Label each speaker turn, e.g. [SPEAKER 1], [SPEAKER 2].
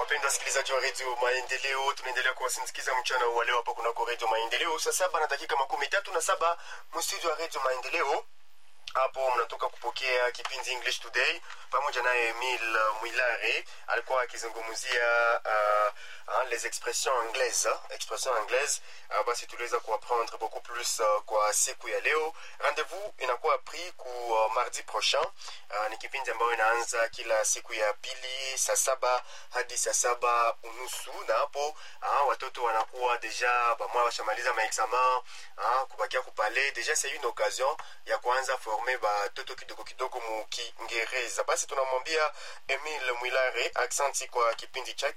[SPEAKER 1] wapendwa wasikilizaji wa redio maendeleo tunaendelea kuwasindikiza mchana wa leo hapa kunako redio maendeleo saa saba na dakika makumi tatu na saba mstudio wa redio maendeleo hapo mnatoka kupokea kipindi english today pamoja naye emil mwilare alikuwa akizungumzia uh, uh, les expressions anglaises expressions anglaises uh, basi tuliweza kuapprendre beaucoup plus uh, kwa siku ya leo rendez-vous inakuwa pris ku uh, mardi prochain uh, ni kipindi ambayo inaanza kila siku ya pili saa saba hadi saa saba unusu na hapo uh, watoto wanakuwa deja bamwa washamaliza maexamen uh, kubakia kupale deja c'est une occasion ya kuanza forme batoto kidogo kidogo mu kiingereza basi tunamwambia emil mwilare aksanti kwa kipindi chake